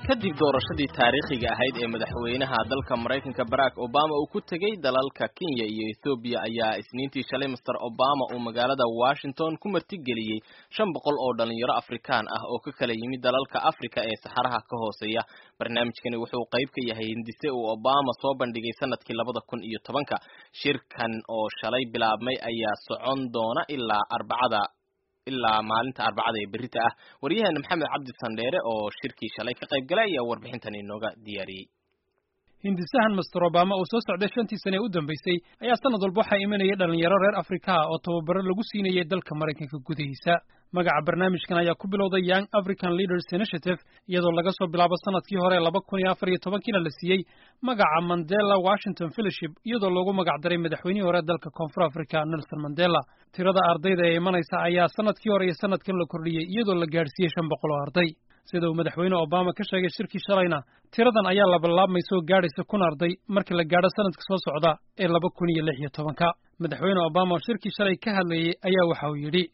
kadib doorashadii taariikhiga ahayd ee madaxweynaha dalka maraykanka barack obama uu ku tegey dalalka kenya iyo ethoobiya ayaa isniintii shalay master obama uu magaalada washington ku martigeliyey shan boqol oo dhalinyaro afrikaan ah oo ka kala yimid dalalka africa ee saxaraha ka hooseeya barnaamijkani wuxuu qayb ka yahay hindise uu obama soo bandhigay sanadkii labada kun iyo tobanka shirkan oo shalay bilaabmay ayaa socon doona ilaa arbacada ilaa maalinta arbacada ee berita ah waryaheena maxamed cabdi sandheere oo shirkii shalay ka qayb galay ayaa warbixintan inooga diyaariyey hindisahan master obama uu soo socday shantii sane ee u dambeysay ayaa sanad walba waxaa imanayay dhalinyaro reer afrika ah oo tababaro lagu siinayay dalka maraykanka gudihiisa magaca barnaamijkan ayaa ku bilowday young african leaders initiative iyadoo laga soo bilaabo sanadkii hore laba kun iyo afar iyo tobankiina la siiyey magaca mandela washington fellowship iyadoo loogu magac daray madaxweynihii hore dalka koonfur africa nelson mandela tirada ardayda ee imanaysa ayaa sanadkii hore iyo sanadkan la kordhiyey iyadoo la gaadhsiiyey shan boqol oo arday sida uu madaxweyne obama ka sheegay shirkii shalayna tiradan ayaa labalaabmaysa oo gaadhaysa kun arday markii la gaadho sanadka soo socda ee laba kun iyo lix iyo tobanka madaxweyne obama oo shirkii shalay ka hadlayey ayaa waxa uu yidhi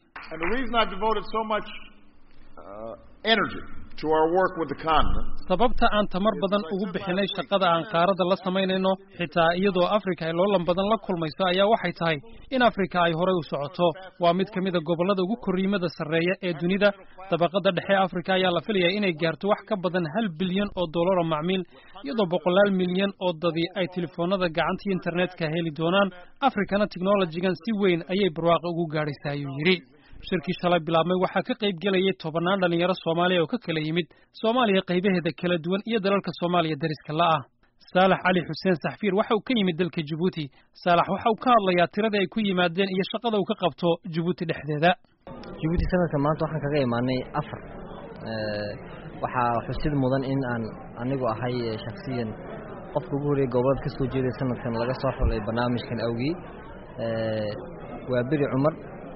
sababta aan tamar badan ugu bixinay shaqada aan qaaradda la samaynayno xitaa iyadoo afrika ay loolan badan la kulmayso ayaa waxay tahay in afrika ay horay u socoto waa mid ka mida gobollada ugu korriimada sarreeya ee dunida dabaqada dhexe afrika ayaa la filayaa inay gaarto wax ka badan hal bilyan oo dollara macmiil iyadoo boqolaal milyan oo dadi ay telefoonada gacantii internetka heli doonaan afrikana technolojigan si weyn ayay barwaaqa ugu gaadhaysaa ayuu yidhi shirkii shalay bilaabmay waxaa ka qayb gelayay tobannaan dhalinyaro soomaaliya oo ka kala yimid soomaaliya qaybaheeda kala duwan iyo dalalka soomaaliya dariska la'ah saalax cali xuseen saxfiir waxa uu ka yimid dalka jabuuti saalax waxa uu ka hadlayaa tiradii ay ku yimaadeen iyo shaqada uu ka qabto jabuuti dhexdeeda jabuuti sanadka maanta waxaan kaga imaanay afar waxaa xusid mudan in aan anigu ahay shaksiyan qofka ugu horreeyay gobolada ka soo jeeday sanadkan laga soo xulay barnaamijkan awgii waa beri cumar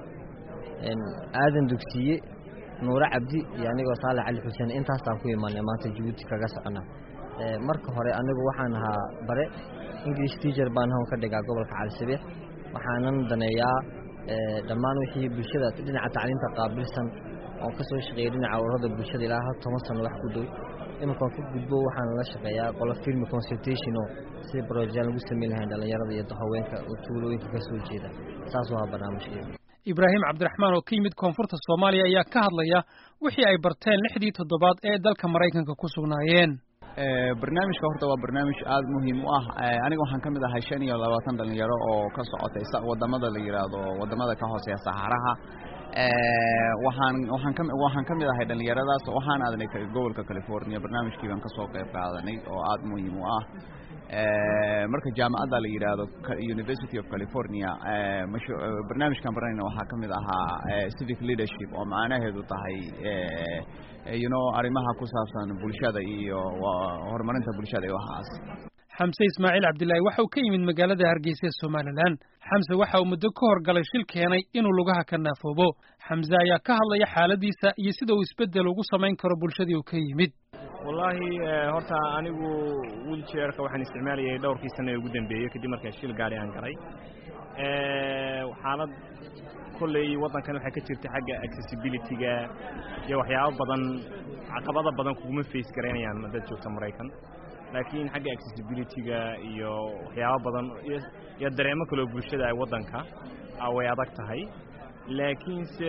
aadan dugsiye nuure cabdi iyo anigoo saalax cali xuseen intaasaan ku imaanay maanta jabuuti kaga socona marka hore anigu waxaan ahaa bare english teacher baan hawn ka dhigaa gobolka calisabiix waxaanan daneeyaa dhammaan wixii bulshada dhinaca tacliinta qaabilsan oon ka soo shaqeeyay dhinaca ururada bulshada ilaa hal toban sano wax ku dhow iminkaan ka gudbo waxaan la shaqeeyaa qolo filmi consultation oo sida brojaan lagu samayn lahayn dhallinyarada iyo haweenka oo tuulooyinka ka soo jeeda saasuu ahaa barnaamijkeeda ibraahim cabdiraxmaan oo ka yimid koonfurta soomaaliya ayaa ka hadlaya wixii ay barteen lixdii toddobaad ee dalka maraykanka ku sugnaayeen barnaamijka horta waa barnaamij aada muhiim u ah aniga waxaan ka mid ahay shan iyo labaatan dhalinyaro oo ka socotay wadamada la yidhaahdo wadamada ka hooseeya saxaraha waxaan waxaan ka waxaan ka mid ahay dhalinyaradaas waxaan aadnay gobolka california barnaamijkii baan kasoo qayb qaadanay oo aada muhiim u ah marka jaamacadda la yidhaahdo university of california barnaamijkan baranayna waxaa ka mid ahaa civic leadership oo macnaheedu tahay you know arrimaha ku saabsan bulshada iyo horumarinta bulshada iyo waxaas xamse ismaaciil cabdillaahi waxa uu ka yimid magaalada hargeysa ee somalilan xamse waxa uu muddo ka horgalay shil keenay inuu lugaha ka naafoobo xamse ayaa ka hadlaya xaaladiisa iyo sida uu isbeddel ugu samayn karo bulshadii uu ka yimid wallaahi horta anigu wiiljeerka waxaan isticmaalayay dhowrkii sana ee ugu dambeeyey kadib markaan shil gaari aan galay xaalad kolley waddankan waxaa ka jirta xagga accessibilityga iyo waxyaabo badan caqabada badan kuguma face garaynayaan dad joogta maraykan laakiin xagga accessibilityga iyo waxyaabo badan iyo dareemo kaloo bulshada ay waddanka way adag tahay laakiinse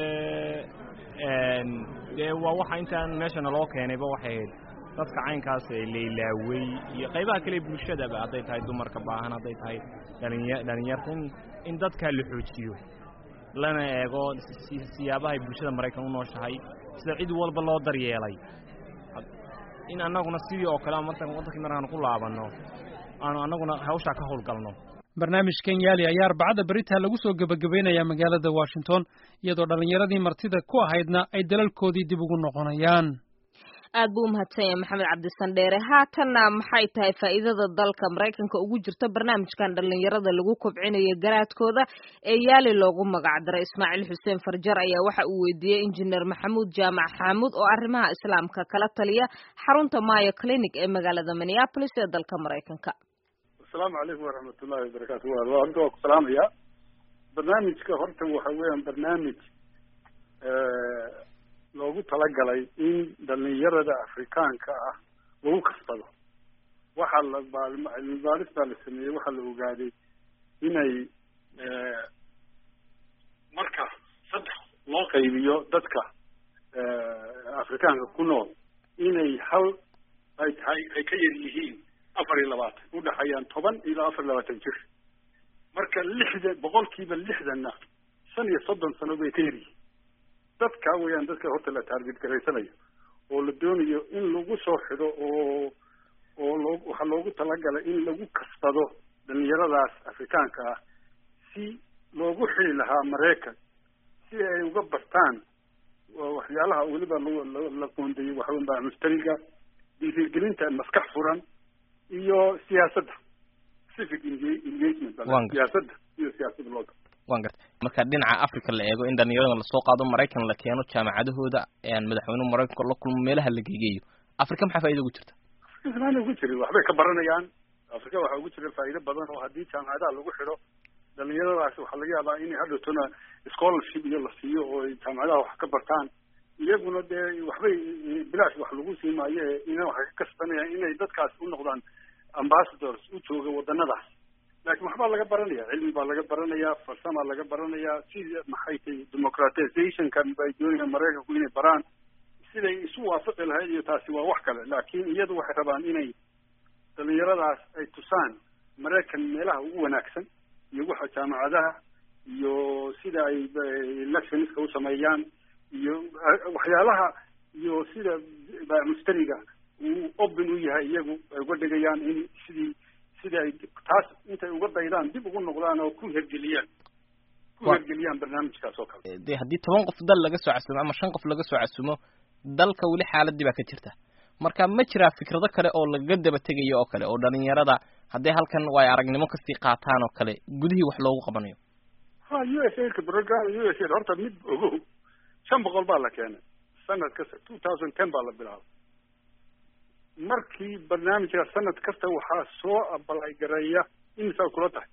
dee waa waxa intaan meeshana loo keenayba waxay ahayd dadka caynkaas ee laylaawey iyo qaybaha kale bulshadaba hadday tahay dumarka baahan hadday tahay dhalinya dhalinyarta in in dadkaa la xoojiyo lana eego siyaabahay bulshada maraykan u nooshahay sida cid walba loo daryeelay in annaguna sidii oo kale waddankii markaan ku laabanno aanu annaguna hawshaa ka howlgalno barnaamijkan yaali ayaa arbacada beritaa lagu soo gebagabaynayaa magaalada washington iyadoo dhallinyaradii martida ku ahaydna ay dalalkoodii dib ugu noqonayaan aad buu umahadsan yahay maxamed cabdisandheere haatanna maxay tahay faa'iidada dalka maraykanka ugu jirta barnaamijkan dhallinyarada lagu kobcinayo garaadkooda ee yaali loogu magac daray ismaaciil xuseen farjar ayaa waxa uu weydiiyey injineer maxamuud jaamac xaamuud oo arrimaha islaamka kala taliya xarunta mayo clinic ee magaalada minneapolis ee dalka maraykanka asalaamu calaykum waraxmat ullahi wabarakaatu horta waa ku salaamaya barnaamijka horta waxa weeyaan barnaamij loogu talagalay in dhalinyarada afrikaanka ah lagu kasbado waxaa la cilmi baaris baa la sameeyey waxaa la ogaaday inay marka saddex loo qaybiyo dadka afrikaanka ku nool inay hal ay tahay ay ka yar yihiin afar iyo labaatan udhaxeeyaan toban ilaa afar iyo labaatan jir marka lixdan boqolkiiba lixdanna shan iyo soddon sano bay ka yar yihiin dadka weeyaan dadka horta la taarget garaysanayo oo la doonayo in lagu soo xido oo oo loo waxaa loogu talagalay in lagu kasbado dhalinyaradaas afrikaanka ah si loogu xili lahaa maraykan si ay uga bartaan waxyaalaha weliba la qoondeeyey waxawenbaa mustariga dhiirigelinta maskax furan iyo siyaasadda civic engagement siyaasadda iyo siyaasadda loo wan garta marka dhinaca africa la eego in dhalinyarada lasoo qaado maraykan la keeno jaamacadahooda madaxweynuhu maraykanka la kulmo meelaha la geegeeyo africa maxaa faa'ida ugu jirta africa ugu jiri waxbay ka baranayaan africa waxaa ugu jira faa'iido badan oo haddii jaamacadaha lagu xidho dhalinyaradaas waxaa laga yaabaa inay hadhowtona scholarship iyo la siiyo oo ay jaamacadaha wax ka bartaan iyaguna dee waxbay bilaash wax lagu sii maayo ina waxay ka kasbanayaan inay dadkaas u noqdaan ambassadors u jooga wadanadaas laakiin waxbaa laga baranaya cilmi baa laga baranaya farsamaa laga baranayaa sida maxay tahay democratizationkan bay doonayaan maraykanku inay baraan siday isu waafaqi lahayd iyo taasi waa wax kale laakiin iyadu waxay rabaan inay dhalinyaradaas ay tusaan maraykan meelaha ugu wanaagsan iyo waxa jaamacadaha iyo sida ay electionska u sameeyaan iyo waxyaalaha iyo sida mustariga uu open u yahay iyagu ay uga dhigayaan in sidii sidii ay taas intay uga daydaan dib ugu noqdaan oo ku hergeliyaan ku hergeliyaan barnaamijkaas oo kale de haddii toban qof dal laga soo casumo ama shan qof laga soo casumo dalka weli xaaladii baa ka jirta marka ma jiraa fikrado kale oo lagaga daba tegayo oo kale oo dhalinyarada hadday halkan way aragnimo kasii qaataan oo kale gudihii wax loogu qabanayo ha u s a program u s a horta mid ogow shan boqol baa la keenay sanad kasta two thousand ten baa la bilaabay markii barnaamijka sanad kasta waxaa soo abalay gareeya imisaa kula tahay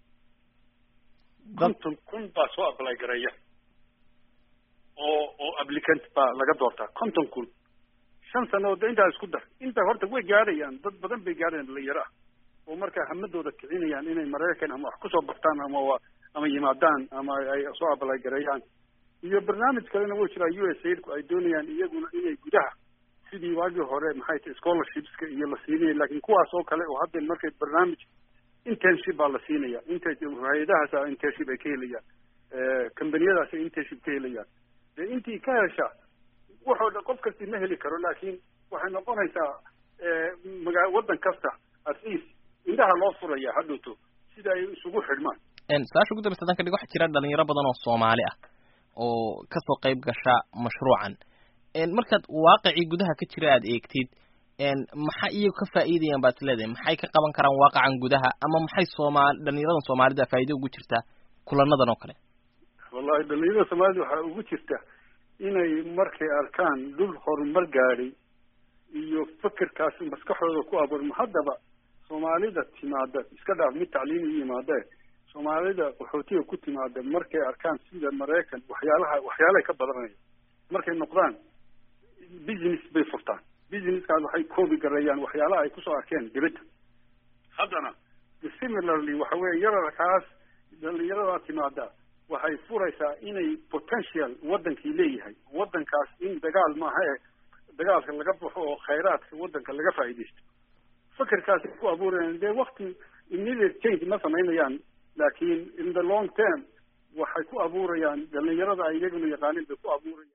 konton kun baa soo abalay gareeya oo oo applicant baa laga doortaa konton kun shan sanadood intaa isku dar inta horta way gaadhayaan dad badan bay gaadhayaan dhalinyaro ah oo markaa hamadooda kicinayaan inay maraykan ama wax kusoo bartaan ama ama yimaadaan ama ay soo abalay gareeyaan iyo barnaamij kalena wuu jiraa u s aidku ay doonayaan iyaguna inay gudaha sidii waagii hore maxay tahay scholarshipska iyo la siinaya laakiin kuwaas oo kale oo hadda markay barnaamij internship baa la siinaya int hay-adahaasa internship ay ka helayaan combaniyadaas ay internship ka helayaan dee intii ka hesha waxoo dhan qof kasti ma heli karo laakiin waxay noqonaysaa maga waddan kasta at least indhaha loo furaya hadhowto sida ay isugu xidhmaan su-aasha ugu dambeysa hadan ka dhig waxaa jira dhalinyaro badan oo soomaali ah oo kasoo qayb gasha mashruucan markaad waaqicii gudaha ka jira aad eegtid maxaa iyagu ka faa'iidayaan baad isleedahay maxay ka qaban karaan waaqacan gudaha ama maxay soomaali dhalinyaradan soomaalida faa'iida ugu jirtaa kulanadan oo kale wallahi dhalinyarada soomaalida waxaa ugu jirta inay markay arkaan dhul horumar gaadhay iyo fikirkaas maskaxdooda ku abuurma haddaba soomaalida timaada iska dhaaf mid tacliimi yimaadee soomaalida qaxootiga ku timaada markay arkaan sida maraykan waxyaalaha waxyaalahay ka badanaya markay noqdaan business bay furtaan businesskaas waxay koobi gareeyaan waxyaalaha ay kusoo arkeen dibadda haddana similarly waxa weeye yararkaas dhalinyaradaa timaada waxay furaysaa inay potential waddankii leeyahay waddankaas in dagaal maaha e dagaalka laga baxo oo khayraadka waddanka laga faa'iidaysto fikirkaasay ku abuurayaan dee wakti immediate change ma samaynayaan laakiin in the long term waxay ku abuurayaan dhalinyarada ay iyaguna yaqaanin bay ku abuurayaan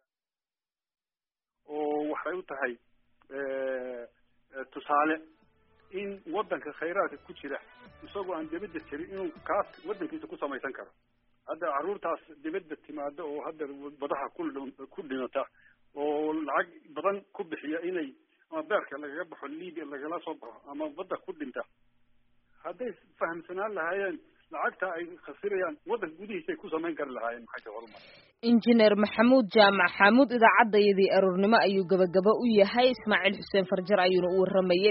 oo waxay u tahay tusaale in waddanka khayraadka ku jira isagoo aan dibadda jirin inuu kaas waddankiisa ku samaysan karo hadda carruurtaas dibadda timaada oo hadda badaha ku ku dhimata oo lacag badan ku bixiya inay ama beerka lagaga baxo libia lagala soo baxo ama badda ku dhinta hadday fahamsanaan lahaayeen lacagta ay khasirayaan waddanka gudihiisa ay ku samayn kari lahaayeen maxay tahay horumar injineer maxamuud jaamac xamuud idaacadayadii aroornimo ayuu gabagaba u yahay ismaaciil xuseen farjar ayuuna u waramayay